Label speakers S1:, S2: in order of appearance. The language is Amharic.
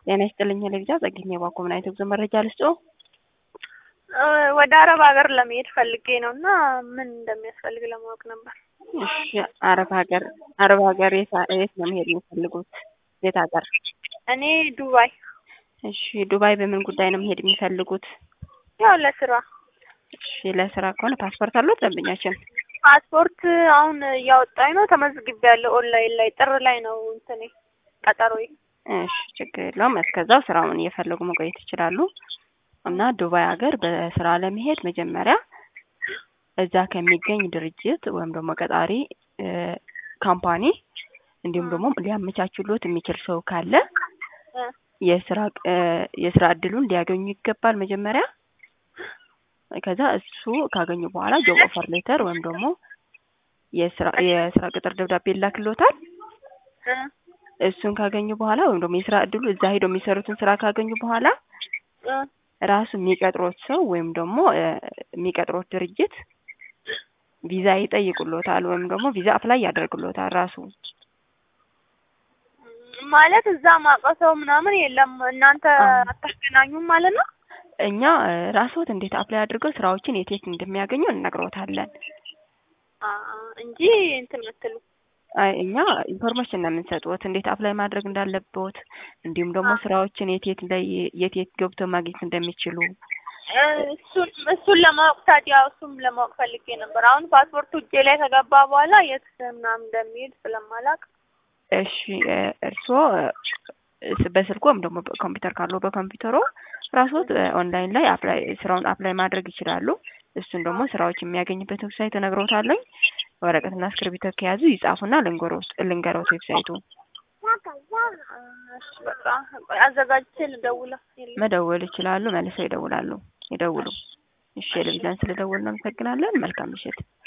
S1: ጤና ይስጥልኝ ለቪዛ ጸግኝ የባኮ ምን አይነት ጉዞ መረጃ ልስጦ?
S2: ወደ አረብ ሀገር ለመሄድ ፈልጌ ነው እና ምን እንደሚያስፈልግ ለማወቅ ነበር።
S1: እሺ አረብ ሀገር አረብ ሀገር የት የት ነው መሄድ የሚፈልጉት? የት ሀገር?
S2: እኔ ዱባይ።
S1: እሺ ዱባይ በምን ጉዳይ ነው መሄድ የሚፈልጉት?
S2: ያው ለስራ።
S1: እሺ ለስራ ከሆነ ፓስፖርት አሉት ደንበኛችን?
S2: ፓስፖርት አሁን እያወጣኝ ነው። ተመዝግቤያለሁ ኦንላይን ላይ ጥር ላይ ነው እንትኔ ቀጠሮዬ።
S1: እሺ ችግር የለውም። እስከዛው ስራውን እየፈለጉ መቆየት ይችላሉ። እና ዱባይ ሀገር በስራ ለመሄድ መጀመሪያ እዛ ከሚገኝ ድርጅት ወይም ደግሞ ቀጣሪ ካምፓኒ እንዲሁም ደግሞ ሊያመቻችሎት የሚችል ሰው ካለ የስራ የስራ እድሉን ሊያገኙ ይገባል መጀመሪያ። ከዛ እሱ ካገኙ በኋላ ጆብ ኦፈር ሌተር ወይም ደግሞ የስራ የስራ ቅጥር ደብዳቤ ይላክሎታል። እሱን ካገኙ በኋላ ወይም ደግሞ የስራ እድሉ እዛ ሄደው የሚሰሩትን ስራ ካገኙ በኋላ ራሱ የሚቀጥሮት ሰው ወይም ደግሞ የሚቀጥሮት ድርጅት ቪዛ ይጠይቁሎታል ወይም ደግሞ ቪዛ አፕላይ ያደርግሎታል ራሱ።
S2: ማለት እዛ ማውቀው ሰው ምናምን የለም። እናንተ አታገናኙም ማለት ነው?
S1: እኛ ራስዎት እንዴት አፕላይ አድርገው ስራዎችን የት የት እንደሚያገኙ እንነግሮታለን
S2: እንጂ እንትን አትሉ።
S1: አይ እኛ ኢንፎርሜሽን ነው የምንሰጥዎት እንዴት አፕላይ ማድረግ እንዳለቦት እንዲሁም ደግሞ ስራዎችን የት የት ላይ የት የት ገብተው ማግኘት እንደሚችሉ
S2: እሱን እሱን ለማወቅ ታዲያ እሱም ለማወቅ ፈልጌ ነበር። አሁን ፓስፖርቱ እጄ ላይ ከገባ በኋላ የት ምናምን እንደሚሄድ ስለማላውቅ
S1: እሺ እርስዎ በስልኮ ወይም ደግሞ ኮምፒውተር ካለው በኮምፒውተሮ ራስዎት ኦንላይን ላይ አፕላይ ስራውን አፕላይ ማድረግ ይችላሉ። እሱን ደግሞ ስራዎች የሚያገኝበት ዌብሳይት እነግሮታለኝ። ወረቀትና እስክሪብቶ ከያዙ ይጻፉና ልንገሮት ልንገሮት ዌብሳይቱ
S2: በቃ አዘጋጅቼ ልደውላ
S1: መደወል ይችላሉ። መልሰው ይደውላሉ ይደውሉ። እሺ ቴሌቪዥን ስለደወልን እናመሰግናለን። መልካም ምሽት።